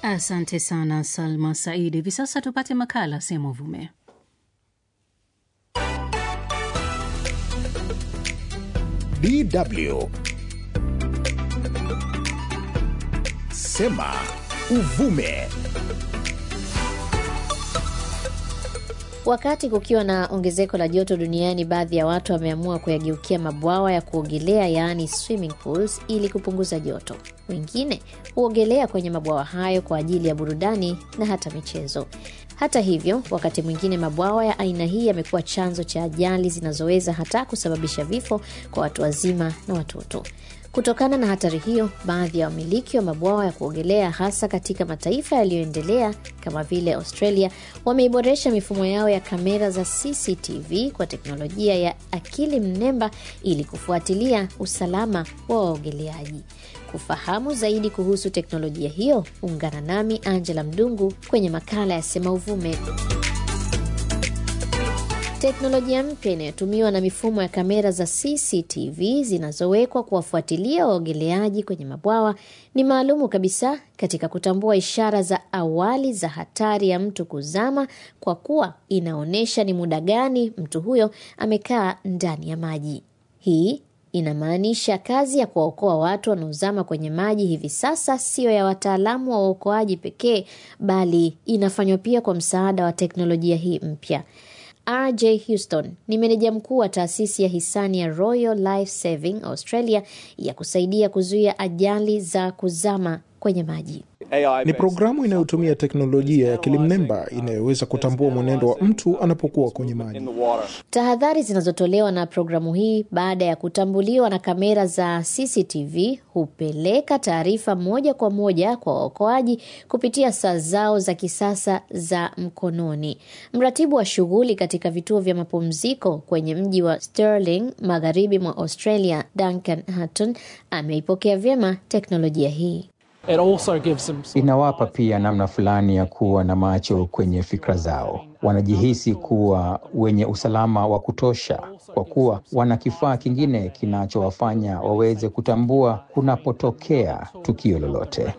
Asante sana Salma Saidi. Hivi sasa tupate makala Sema Uvume. DW Sema Uvume. Wakati kukiwa na ongezeko la joto duniani, baadhi ya watu wameamua kuyageukia mabwawa ya kuogelea yaani swimming pools ili kupunguza joto. Wengine huogelea kwenye mabwawa hayo kwa ajili ya burudani na hata michezo. Hata hivyo, wakati mwingine mabwawa ya aina hii yamekuwa chanzo cha ajali zinazoweza hata kusababisha vifo kwa watu wazima na watoto. Kutokana na hatari hiyo, baadhi ya wamiliki wa mabwawa ya kuogelea hasa katika mataifa yaliyoendelea kama vile Australia wameiboresha mifumo yao ya kamera za CCTV kwa teknolojia ya akili mnemba ili kufuatilia usalama wa waogeleaji. Kufahamu zaidi kuhusu teknolojia hiyo, ungana nami Angela Mdungu kwenye makala ya Sema Uvume. Teknolojia mpya inayotumiwa na mifumo ya kamera za CCTV zinazowekwa kuwafuatilia waogeleaji kwenye mabwawa ni maalumu kabisa katika kutambua ishara za awali za hatari ya mtu kuzama, kwa kuwa inaonyesha ni muda gani mtu huyo amekaa ndani ya maji. Hii inamaanisha kazi ya kuwaokoa watu wanaozama kwenye maji hivi sasa siyo ya wataalamu wa uokoaji pekee, bali inafanywa pia kwa msaada wa teknolojia hii mpya. RJ Houston ni meneja mkuu wa taasisi ya hisani ya Royal Life Saving Australia ya kusaidia kuzuia ajali za kuzama kwenye maji. Ni programu inayotumia teknolojia ya akili mnemba inayoweza kutambua mwenendo wa mtu anapokuwa kwenye maji. Tahadhari zinazotolewa na programu hii baada ya kutambuliwa na kamera za CCTV hupeleka taarifa moja kwa moja kwa waokoaji kupitia saa zao za kisasa za mkononi. Mratibu wa shughuli katika vituo vya mapumziko kwenye mji wa Stirling, magharibi mwa Australia, Duncan Hutton ameipokea vyema teknolojia hii. Inawapa pia namna fulani ya kuwa na macho kwenye fikra zao. Wanajihisi kuwa wenye usalama wa kutosha, kwa kuwa wana kifaa kingine kinachowafanya waweze kutambua kunapotokea tukio lolote.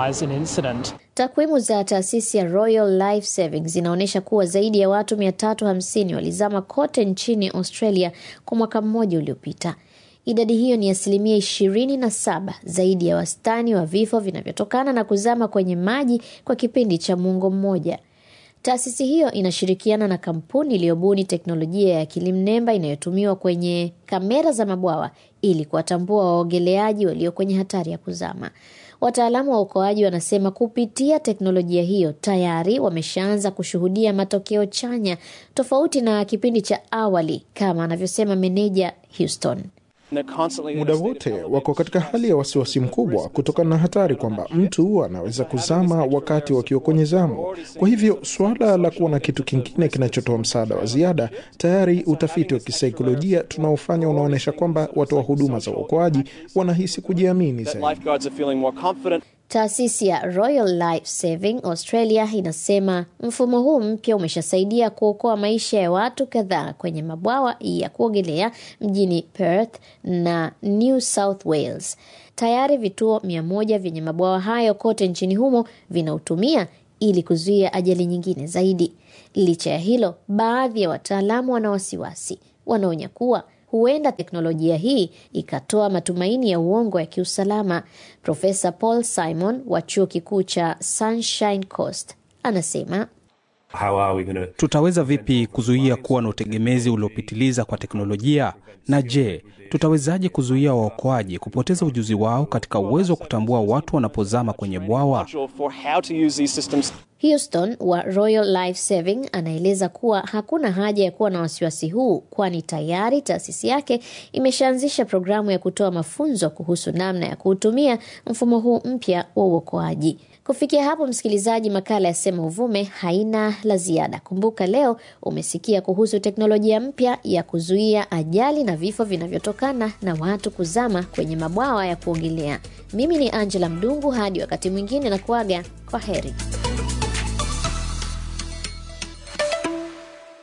Takwimu za taasisi ya Royal Life Saving zinaonyesha kuwa zaidi ya watu 350 walizama kote nchini Australia kwa mwaka mmoja uliopita. Idadi hiyo ni asilimia ishirini na saba zaidi ya wastani wa vifo vinavyotokana na kuzama kwenye maji kwa kipindi cha muongo mmoja. Taasisi hiyo inashirikiana na kampuni iliyobuni teknolojia ya akili mnemba inayotumiwa kwenye kamera za mabwawa ili kuwatambua waogeleaji walio kwenye hatari ya kuzama. Wataalamu wa uokoaji wanasema kupitia teknolojia hiyo tayari wameshaanza kushuhudia matokeo chanya, tofauti na kipindi cha awali, kama anavyosema meneja Houston. Muda wote wako katika hali ya wasiwasi mkubwa kutokana na hatari kwamba mtu anaweza kuzama wakati wakiwa kwenye zamu. Kwa hivyo suala la kuwa na kitu kingine kinachotoa msaada wa ziada, tayari utafiti wa kisaikolojia tunaofanya unaonyesha kwamba watoa huduma za uokoaji wanahisi kujiamini zaidi. Taasisi ya Royal Life Saving Australia inasema mfumo huu mpya umeshasaidia kuokoa maisha ya watu kadhaa kwenye mabwawa ya kuogelea mjini Perth na New South Wales. Tayari vituo mia moja vyenye mabwawa hayo kote nchini humo vinautumia ili kuzuia ajali nyingine zaidi. Licha ya hilo, baadhi ya wataalamu wana wasiwasi, wanaonya kuwa huenda teknolojia hii ikatoa matumaini ya uongo ya kiusalama. Profesa Paul Simon wa chuo kikuu cha Sunshine Coast anasema gonna... tutaweza vipi kuzuia kuwa na utegemezi uliopitiliza kwa teknolojia? Na je, tutawezaje kuzuia waokoaji kupoteza ujuzi wao katika uwezo wa kutambua watu wanapozama kwenye bwawa? Houston wa Royal Life Saving anaeleza kuwa hakuna haja ya kuwa na wasiwasi huu, kwani tayari taasisi yake imeshaanzisha programu ya kutoa mafunzo kuhusu namna ya kuutumia mfumo huu mpya wa uokoaji. Kufikia hapo, msikilizaji, makala ya Sema Uvume haina la ziada. Kumbuka leo umesikia kuhusu teknolojia mpya ya kuzuia ajali na vifo vinavyotokana na watu kuzama kwenye mabwawa ya kuogelea. Mimi ni Angela Mdungu, hadi wakati mwingine na kuaga kwa heri.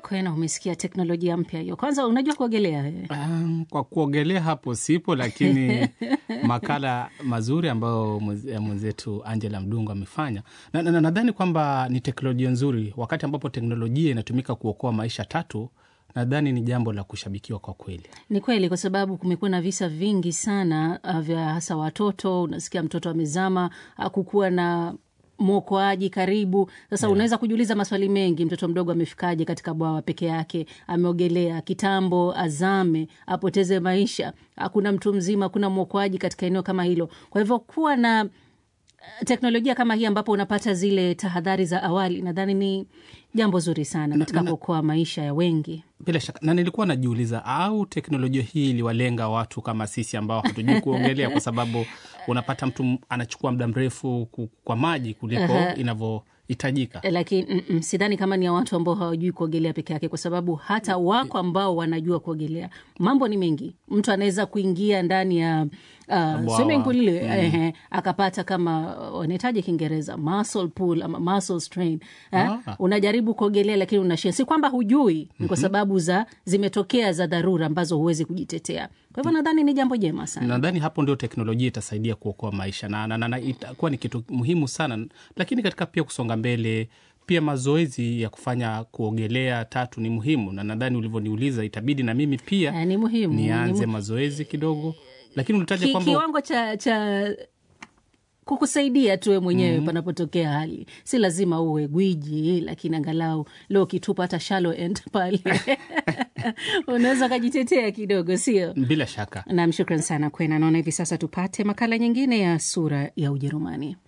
Kwena, umesikia teknolojia mpya hiyo. Kwanza unajua kuogelea wewe? Um, kwa kuogelea hapo sipo, lakini makala mazuri ambayo mweze- mwenzetu Angela Mdungu amefanya nadhani na, na, nadhani kwamba ni teknolojia nzuri. Wakati ambapo teknolojia inatumika kuokoa maisha tatu, nadhani ni jambo la kushabikiwa kwa kweli. Ni kweli, kwa sababu kumekuwa na visa vingi sana uh, vya hasa watoto. Unasikia mtoto amezama, hakukuwa na mwokoaji karibu. Sasa unaweza kujiuliza maswali mengi, mtoto mdogo amefikaje katika bwawa peke yake? Ameogelea kitambo, azame, apoteze maisha, hakuna mtu mzima, hakuna mwokoaji katika eneo kama hilo. Kwa hivyo kuwa na teknolojia kama hii ambapo unapata zile tahadhari za awali, nadhani ni jambo zuri sana katika kuokoa maisha ya wengi. Bila shaka, na nilikuwa najiuliza, au teknolojia hii iliwalenga watu kama sisi ambao hatujui kuogelea, kwa sababu unapata mtu anachukua muda mrefu ku- kwa maji kuliko inavyohitajika. lakini mm, mm, sidhani kama ni ya watu ambao hawajui kuogelea peke yake, kwa sababu hata wako ambao wanajua kuogelea. Mambo ni mengi, mtu anaweza kuingia ndani ya uh, swimming pool ile ehe, akapata kama uh, wanahitaji Kiingereza muscle pool ama muscle strain eh? Ah. Unajaribu kuogelea lakini unashia, si kwamba hujui, ni kwa sababu za zimetokea za dharura ambazo huwezi kujitetea. Kwa hivyo nadhani ni jambo jema sana. Nadhani hapo ndio teknolojia itasaidia kuokoa maisha na, na, na, na itakuwa ni kitu muhimu sana, lakini katika pia kusonga mbele pia mazoezi ya kufanya kuogelea tatu ni muhimu, na nadhani ulivyoniuliza itabidi na mimi pia Eh, ni muhimu, ni nianze mu- mazoezi kidogo, lakini ulitaja Ki, kwamba kiwango cha, cha kukusaidia tuwe mwenyewe panapotokea hali, si lazima uwe gwiji, lakini angalau leo ukitupa hata shallow end pale unaweza ukajitetea kidogo, sio? bila shaka Nam, shukran sana Kwena. Naona hivi sasa tupate makala nyingine ya sura ya Ujerumani.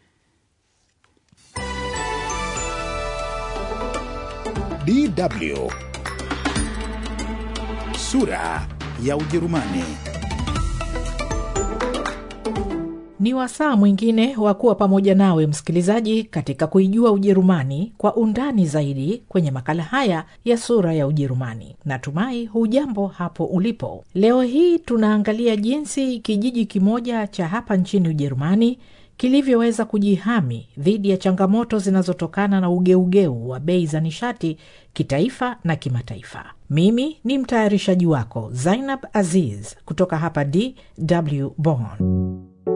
DW sura ya Ujerumani. Ni wasaa mwingine wa kuwa pamoja nawe msikilizaji, katika kuijua Ujerumani kwa undani zaidi kwenye makala haya ya sura ya Ujerumani. Natumai hujambo hapo ulipo. Leo hii tunaangalia jinsi kijiji kimoja cha hapa nchini Ujerumani kilivyoweza kujihami dhidi ya changamoto zinazotokana na ugeugeu wa bei za nishati kitaifa na kimataifa. Mimi ni mtayarishaji wako Zainab Aziz kutoka hapa DW Bonn.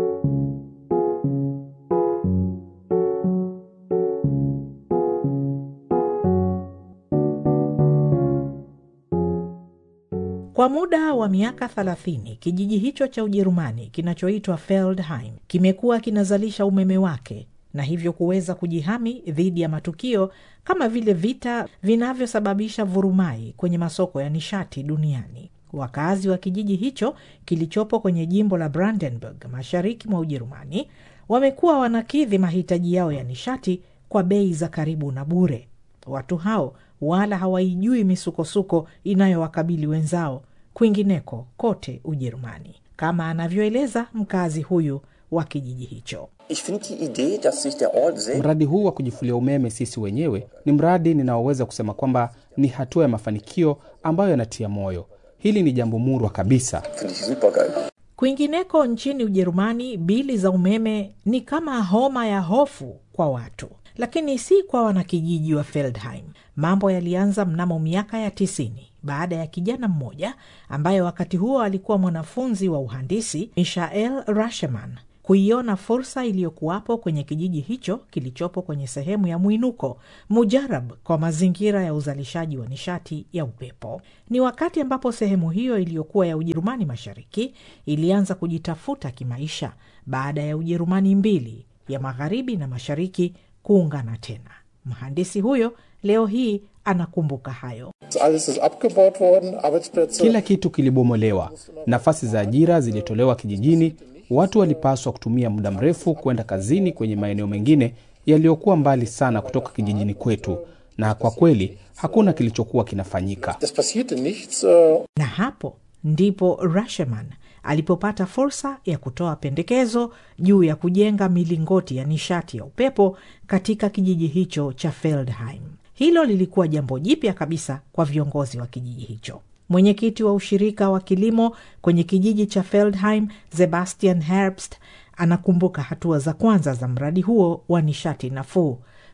Kwa muda wa miaka 30 kijiji hicho cha Ujerumani kinachoitwa Feldheim kimekuwa kinazalisha umeme wake na hivyo kuweza kujihami dhidi ya matukio kama vile vita vinavyosababisha vurumai kwenye masoko ya nishati duniani. Wakazi wa kijiji hicho kilichopo kwenye jimbo la Brandenburg mashariki mwa Ujerumani wamekuwa wanakidhi mahitaji yao ya nishati kwa bei za karibu na bure. Watu hao wala hawaijui misukosuko inayowakabili wenzao kwingineko kote Ujerumani, kama anavyoeleza mkazi huyu wa kijiji hicho. Ich finde die Idee, dass sich der Ort selbst mradi huu wa kujifulia umeme sisi wenyewe ni mradi ninaoweza kusema kwamba ni hatua ya mafanikio ambayo yanatia moyo. Hili ni jambo murwa kabisa. finde ich super geil. Kwingineko nchini Ujerumani, bili za umeme ni kama homa ya hofu kwa watu, lakini si kwa wanakijiji wa Feldheim. Mambo yalianza mnamo miaka ya tisini baada ya kijana mmoja ambaye wakati huo alikuwa mwanafunzi wa uhandisi, Mishael Rasheman, kuiona fursa iliyokuwapo kwenye kijiji hicho kilichopo kwenye sehemu ya mwinuko mujarab kwa mazingira ya uzalishaji wa nishati ya upepo. Ni wakati ambapo sehemu hiyo iliyokuwa ya Ujerumani Mashariki ilianza kujitafuta kimaisha baada ya Ujerumani mbili ya magharibi na mashariki kuungana tena. Mhandisi huyo leo hii anakumbuka hayo. Alles ist abgebaut worden, Arbeitsplätze. Kila kitu kilibomolewa, nafasi za ajira zilitolewa kijijini. Watu walipaswa kutumia muda mrefu kwenda kazini kwenye maeneo mengine yaliyokuwa mbali sana kutoka kijijini kwetu, na kwa kweli hakuna kilichokuwa kinafanyika. Es passierte nichts. Äh, Na hapo ndipo Rasheman alipopata fursa ya kutoa pendekezo juu ya kujenga milingoti ya nishati ya upepo katika kijiji hicho cha Feldheim. Hilo lilikuwa jambo jipya kabisa kwa viongozi wa kijiji hicho. Mwenyekiti wa ushirika wa kilimo kwenye kijiji cha Feldheim, Sebastian Herbst, anakumbuka hatua za kwanza za mradi huo wa nishati nafuu.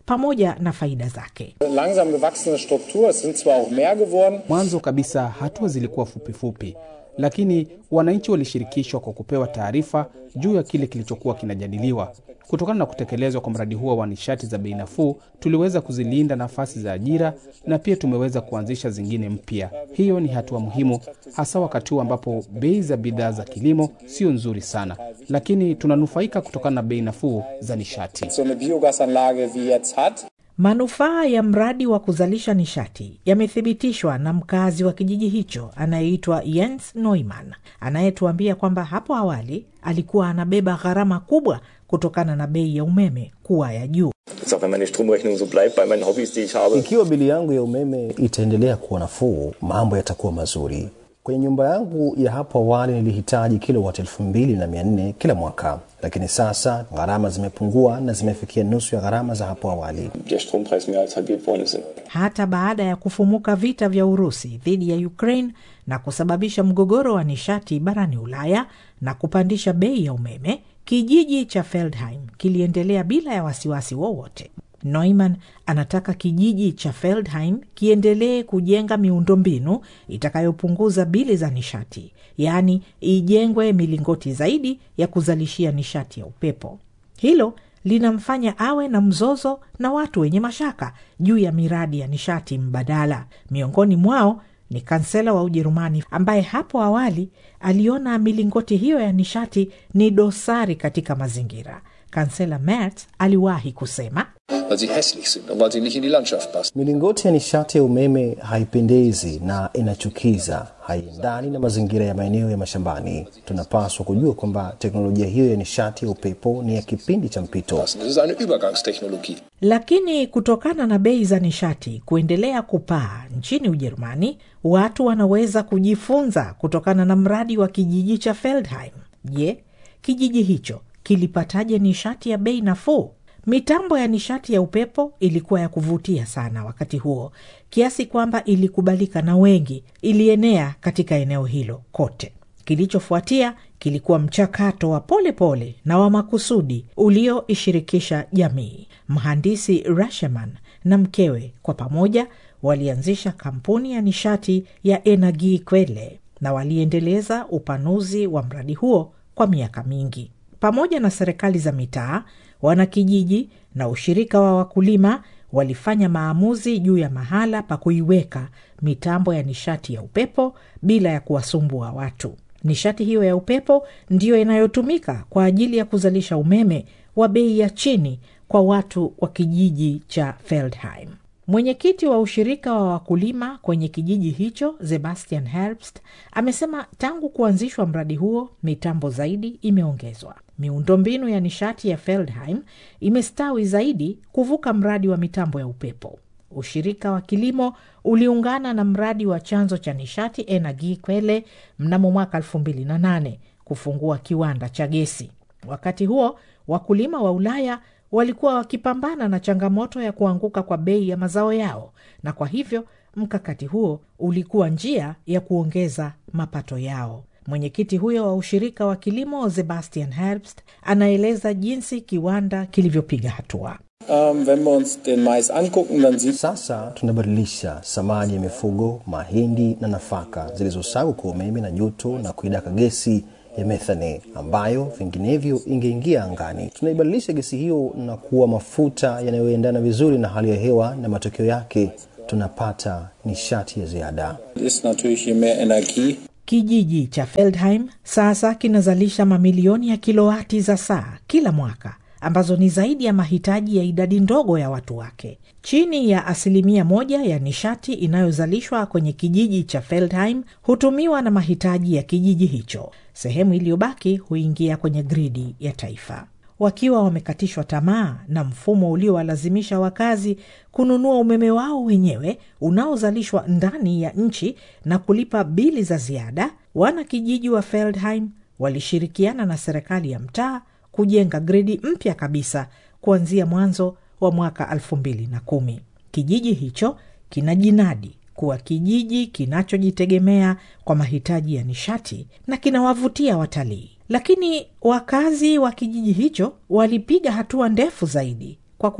pamoja na faida zake. Langsam gewachsene Struktur, es sind zwar auch mehr geworden. Mwanzo kabisa hatua zilikuwa fupifupi fupi, lakini wananchi walishirikishwa kwa kupewa taarifa juu ya kile kilichokuwa kinajadiliwa. Kutokana na kutekelezwa kwa mradi huo wa nishati za bei nafuu, tuliweza kuzilinda nafasi za ajira na pia tumeweza kuanzisha zingine mpya. Hiyo ni hatua muhimu, hasa wakati huu ambapo bei za bidhaa za kilimo sio nzuri sana, lakini tunanufaika kutokana na bei nafuu za nishati. So eine Biogasanlage wie jetzt hat. Manufaa ya mradi wa kuzalisha nishati yamethibitishwa na mkazi wa kijiji hicho anayeitwa Jens Neumann, anayetuambia kwamba hapo awali alikuwa anabeba gharama kubwa kutokana na bei ya umeme kuwa ya juu. Jetzt auch wenn meine Stromrechnung so bleibt bei meinen Hobbys, die ich habe. Ikiwa bili yangu ya umeme itaendelea kuwa nafuu, mambo yatakuwa mazuri. Kwenye nyumba yangu ya hapo awali nilihitaji kilowati elfu mbili na mia nne kila mwaka, lakini sasa gharama zimepungua na zimefikia nusu ya gharama za hapo awali. Der Strompreis mehr als halbiert worden ist. Hata baada ya kufumuka vita vya Urusi dhidi ya Ukraine na kusababisha mgogoro wa nishati barani Ulaya na kupandisha bei ya umeme, kijiji cha Feldheim kiliendelea bila ya wasiwasi wowote. Neumann anataka kijiji cha Feldheim kiendelee kujenga miundombinu itakayopunguza bili za nishati, yaani ijengwe milingoti zaidi ya kuzalishia nishati ya upepo. Hilo linamfanya awe na mzozo na watu wenye mashaka juu ya miradi ya nishati mbadala. Miongoni mwao ni kansela wa Ujerumani ambaye hapo awali aliona milingoti hiyo ya nishati ni dosari katika mazingira. Kansela Merz aliwahi kusema weil sie hässlich sind und weil sie nicht in die Landschaft passen. Milingoti ya nishati ya umeme haipendezi na inachukiza, haiendani na mazingira ya maeneo ya mashambani. Tunapaswa kujua kwamba teknolojia hiyo ya nishati ya upepo ni ya kipindi cha mpito. Das ist eine Übergangstechnologie. Lakini kutokana na bei za nishati kuendelea kupaa nchini Ujerumani, watu wanaweza kujifunza kutokana na mradi wa kijiji cha Feldheim. Je, kijiji hicho kilipataje nishati ya bei nafuu? Mitambo ya nishati ya upepo ilikuwa ya kuvutia sana wakati huo, kiasi kwamba ilikubalika na wengi, ilienea katika eneo hilo kote. Kilichofuatia kilikuwa mchakato wa polepole pole na wa makusudi ulioishirikisha jamii. Mhandisi Rasheman na mkewe kwa pamoja walianzisha kampuni ya nishati ya Energie Quelle na waliendeleza upanuzi wa mradi huo kwa miaka mingi. Pamoja na serikali za mitaa, wanakijiji na ushirika wa wakulima walifanya maamuzi juu ya mahala pa kuiweka mitambo ya nishati ya upepo bila ya kuwasumbua watu. Nishati hiyo ya upepo ndiyo inayotumika kwa ajili ya kuzalisha umeme wa bei ya chini kwa watu wa kijiji cha Feldheim. Mwenyekiti wa ushirika wa wakulima kwenye kijiji hicho Sebastian Herbst amesema tangu kuanzishwa mradi huo mitambo zaidi imeongezwa. Miundombinu ya nishati ya Feldheim imestawi zaidi kuvuka mradi wa mitambo ya upepo. Ushirika wa kilimo uliungana na mradi wa chanzo cha nishati Energie Quelle mnamo mwaka 2008 kufungua kiwanda cha gesi. Wakati huo wakulima wa Ulaya walikuwa wakipambana na changamoto ya kuanguka kwa bei ya mazao yao, na kwa hivyo mkakati huo ulikuwa njia ya kuongeza mapato yao. Mwenyekiti huyo wa ushirika wa kilimo Sebastian Herbst anaeleza jinsi kiwanda kilivyopiga hatua. Ähm, wenn wir uns den Mais angucken, dann sieht Sasa tunabadilisha samadi ya mifugo, mahindi na nafaka zilizosagwa kwa umeme na joto na kuidaka gesi ya methane ambayo vinginevyo ingeingia angani. Tunaibadilisha gesi hiyo na kuwa mafuta yanayoendana vizuri na hali ya hewa, na matokeo yake tunapata nishati ya ziada. ist natürlich je mehr Energie, Kijiji cha Feldheim sasa kinazalisha mamilioni ya kilowati za saa kila mwaka ambazo ni zaidi ya mahitaji ya idadi ndogo ya watu wake. Chini ya asilimia moja ya nishati inayozalishwa kwenye kijiji cha Feldheim hutumiwa na mahitaji ya kijiji hicho. Sehemu iliyobaki huingia kwenye gridi ya taifa. Wakiwa wamekatishwa tamaa na mfumo uliowalazimisha wakazi kununua umeme wao wenyewe unaozalishwa ndani ya nchi na kulipa bili za ziada, wanakijiji wa Feldheim walishirikiana na serikali ya mtaa kujenga gridi mpya kabisa kuanzia mwanzo wa mwaka 2010. Kijiji hicho kina jinadi kuwa kijiji kinachojitegemea kwa mahitaji ya nishati na kinawavutia watalii. Lakini wakazi wa kijiji hicho walipiga hatua ndefu zaidi, kwa kuwa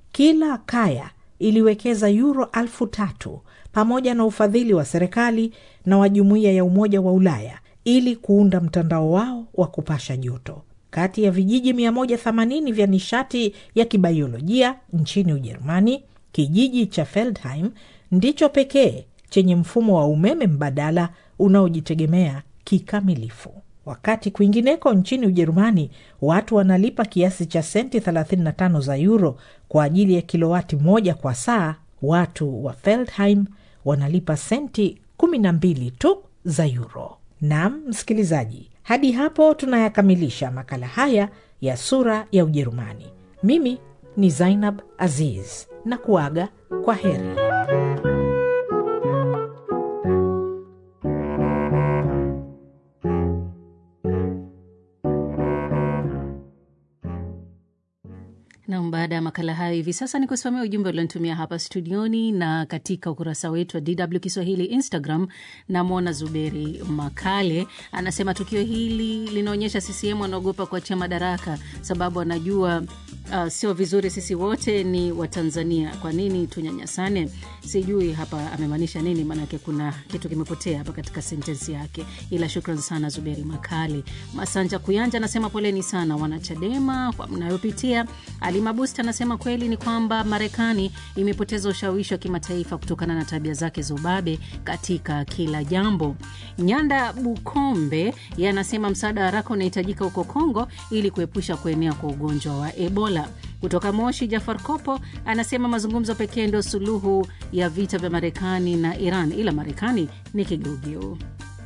kila kaya iliwekeza yuro elfu tatu pamoja na ufadhili wa serikali na wa jumuiya ya Umoja wa Ulaya ili kuunda mtandao wao wa kupasha joto. Kati ya vijiji 180 vya nishati ya kibaiolojia nchini Ujerumani, kijiji cha Feldheim ndicho pekee chenye mfumo wa umeme mbadala unaojitegemea kikamilifu. Wakati kwingineko nchini Ujerumani watu wanalipa kiasi cha senti 35 za euro kwa ajili ya kilowati moja kwa saa, watu wa Feldheim wanalipa senti 12 tu za euro. Naam msikilizaji, hadi hapo tunayakamilisha makala haya ya Sura ya Ujerumani. Mimi ni Zainab Aziz na kuaga kwa heri. Nam, baada ya makala hayo, hivi sasa ni kusomea ujumbe ulionitumia hapa studioni na katika ukurasa wetu wa DW Kiswahili Instagram. Namwona Zuberi Makale anasema tukio hili linaonyesha CCM wanaogopa kuachia madaraka, sababu anajua uh, sio vizuri. Sisi wote ni Watanzania, kwa nini tunyanyasane? Sijui hapa amemaanisha nini, maanake kuna kitu kimepotea hapa katika sentensi yake, ila shukran sana Zuberi Makale. Masanja Kuyanja anasema poleni sana wanachadema kwa mnayopitia. Alimabusta anasema kweli ni kwamba Marekani imepoteza ushawishi wa kimataifa kutokana na tabia zake za ubabe katika kila jambo. Nyanda Bukombe ye anasema msaada wa haraka unahitajika huko Kongo ili kuepusha kuenea kwa ugonjwa wa Ebola. Kutoka Moshi, Jafar Kopo anasema mazungumzo pekee ndio suluhu ya vita vya Marekani na Iran, ila Marekani ni kigeugeu.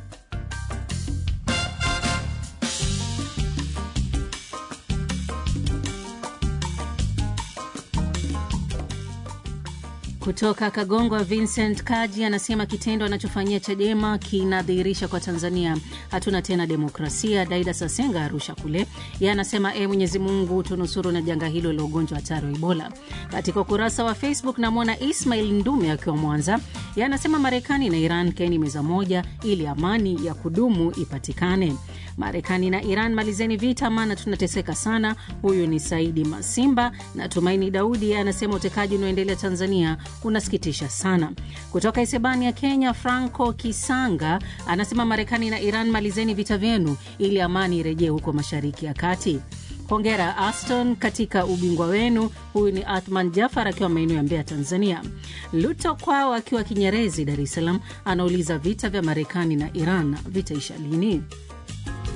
Kutoka Kagongwa, Vincent Kaji anasema kitendo anachofanyia Chadema kinadhihirisha kwa Tanzania hatuna tena demokrasia. Daida Sasenga Arusha kule, ye anasema e, Mwenyezi Mungu tunusuru na janga hilo la ugonjwa hatari wa Ebola. Katika ukurasa wa Facebook namwona Ismail Ndume akiwa Mwanza, ye anasema Marekani na Iran kaeni meza moja ili amani ya kudumu ipatikane. Marekani na Iran malizeni vita, maana tunateseka sana. Huyu ni Saidi Masimba na Tumaini Daudi anasema utekaji unaoendelea Tanzania unasikitisha sana. Kutoka Isebania, Kenya, Franco Kisanga anasema Marekani na Iran malizeni vita vyenu ili amani irejee huko Mashariki ya Kati. Hongera Aston katika ubingwa wenu. Huyu ni Athman Jafar akiwa maeneo ya Mbeya, Tanzania. Luto Kwao akiwa Kinyerezi, Dar es Salaam anauliza vita vya Marekani na Iran vitaisha lini?